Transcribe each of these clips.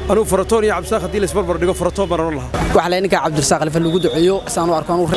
anugu faratoon iyo cabdisaaq haddii la isbarbar dhigo faratoon baan odhan lahaa waxaa la ninka cabdirasaaq khalifa lagu duceeyo saan u arko anuu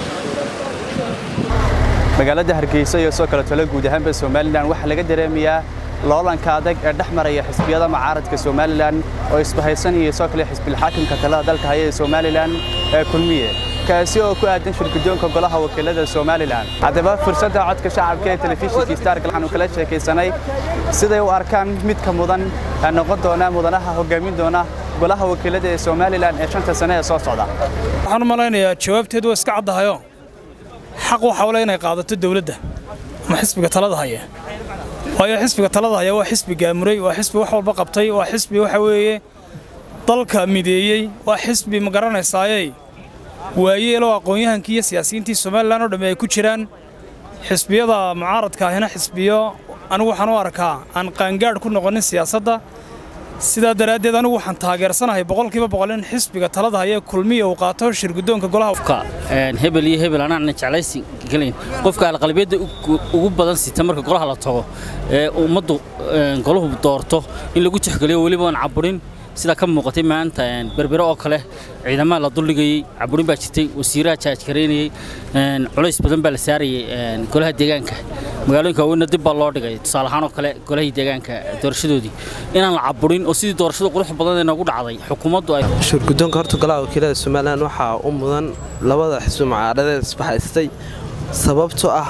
magaalada hargeysa iyo soo kale talo guud ahaanba somalilan waxaa laga dareemayaa loolanka adag ee dhex maraya xisbiyada mucaaradka somalilan oo isbahaysan iyo soo kale xisbilxaakimka talada dalka haya ee somalilan ee kulmiye kaasi oo ku aadan shirgudoonka golaha wakiilada somalilan haddaba fursadda codka shacabka ee telefishinka stark waxaanu kala sheekaysanay siday u arkaan midka mudan ee noqon doona mudanaha hogaamin doona golaha wakiilada ee somalilan ee shanta sane ee soo socda waxaan u malaynayaa jawaabteedu waa iska caddahayo xaq waxa ule inay qaadato dawladda ama xisbiga talada haya waayo xisbiga talada haya waa xisbi gaamuray waa xisbi wax walba qabtay waa xisbi waxa weeye dalka mideeyey waa xisbi ma garanaysaayey waayeeloo aqoon-yahankii iyo siyaasiyiintii somalilan oo dhamme ay ku jiraan xisbiyada mucaaradka ahina xisbiyo anigu waxaan u arkaa aan qaangaadh ku noqonin siyaasadda sidaa daraaddeed anigu waxaan taageersanahay boqolkiiba boqol in xisbiga talada haya kulmiya uu qaato shirgudoonka golaha hebel iyo hebel anaana jeclaysi gelayn qofka alqalbiyadda ugu badan sita marka golaha la tago ee ummaddu golahu doorto in lagu tixgeliyo weliba aan caburin sida ka muuqatay maanta berbere oo kale ciidamada la duldhigayey caburin baa jirtay wasiiraha jaajgaraynayey culays badan baa la saarayay golaha deegaanka magaalooyinka waaweynna dib baa loo dhigay tusaale ahaan oo kale golahii deegaanka doorashadoodii inaan la caburin oo sidii doorashada qurux badan ee noogu dhacday xukuumaddu ay shirgudoonka horta golaha wakiilada somalilan waxaa u mudan labada xisbi mucaaradeed isbahaystay sababtoo ah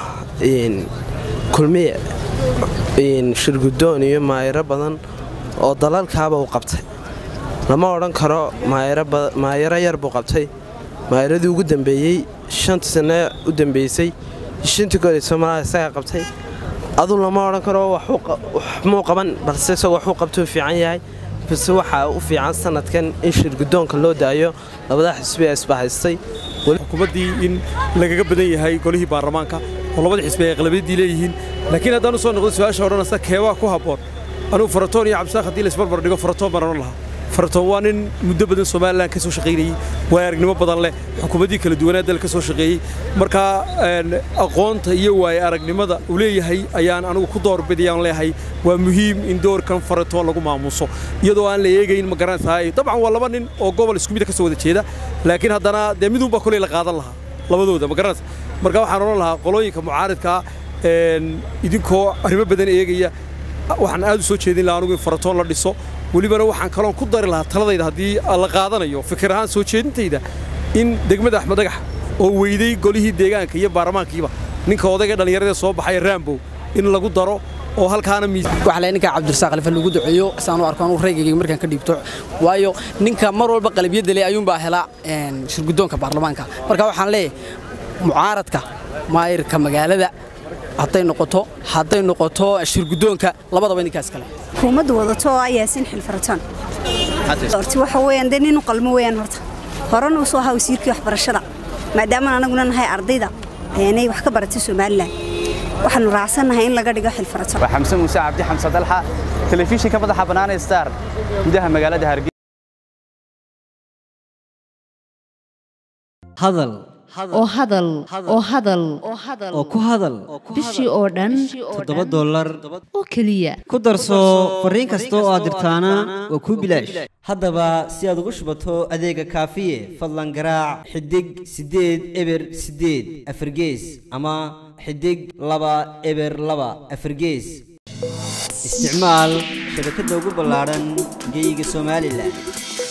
kulmiye shirgudoon iyo maayiro badan oo dalalkaaba u qabtay lama odhan karo maayaro yar buu qabtay maayaradii ugu dambeeyey shantii sanne u dambeysay shantii goor soomaalida isagaa qabtay aduu lama odhan karo waxmuu qaban balse isagoo waxuu qabtuu fiican yahay balse waxaa u fiican sanadkan in shirgudoonka loo daayo labada xisbi ee isbahaystay xukuumaddii in lagaga badan yahay golihii baarlamaanka oo labada xisbi ay aqlabiyaddii leeyihiin laakiin haddaan u soo noqdo su-aasha odhanaysa keebaa ku habboon anugu faratoon iyo cabdisaaq haddii la isbarbar dhigo faratoon baan odhan lahaa faratoon waa nin muddo badan somalilan ka soo shaqaynayey waay aragnimo badan leh xukuumaddii kala duwanaa dal ka soo shaqeeyey markaa aqoonta iyo waaye aragnimada uu leeyahay ayaan anigu ku doorbidayaan leeyahay waa muhiim in doorkan faratoon lagu maamuuso iyadoo aan la eegayn ma garanaysaa dabcan waa laba nin oo gobol isku mida ka soo wada jeeda laakiin haddana dee midunbaa koley la qaadan lahaa labadooda ma garanaysa marka waxaan odhan lahaa qolooyinka mucaaridkaa idinkoo arrimo badan eegaya waxaan aad u soo jeedin lahaa anugu in faratoon la dhiso welibana waxaan kaloon ku dari lahaa taladayda haddii la qaadanayo fikir ahaan soo jeedintayda in degmada axmed dhagax oo weyday golihii deegaanka iyo baarlamaankiiba ninka odayga dhallinyaradee soo baxay raambow in lagu daro oo halkaana waxaa la ninka cabdirasaaq khalifa lagu duceeyo saan u arko anuu raygayga markaan ka dhiibto waayo ninka mar walba qalabiyadda leh ayuunbaa hela shirgudoonka baarlamaanka marka waxaan leeyahay mucaaradka maayirka magaalada hadday noqoto hadday noqoto shirgudoonka labadaba ninkaas kale xukuumaddu wadato oo yaasin xilfarataan horti waxa weeyaan dee nin u qalmo weeyaan horta horena u soo ahaa wasiirkii waxbarashada maadaama anaguna nahay ardayda inay wax ka baratay somalilan waxaanu raacsannahay in laga dhigo xilfarataan waa xamse muuse cabdi xamse dalxa telefishinka madaxa bannaanee star gudaha magaalada hargeysa hadal oo hadal oo hadal oo ku hadal bishii oo dhan toddoba dollar oo keliya ku darso fariin kasta oo aad dirtaana waa kuu bilaash haddaba si aad ugu shubato adeega kaafiye fadlan garaac xidig siddeed eber siddeed afargees ama xidig laba eber laba afargees isticmaal shabakadda ugu ballaadhan geyga somalilan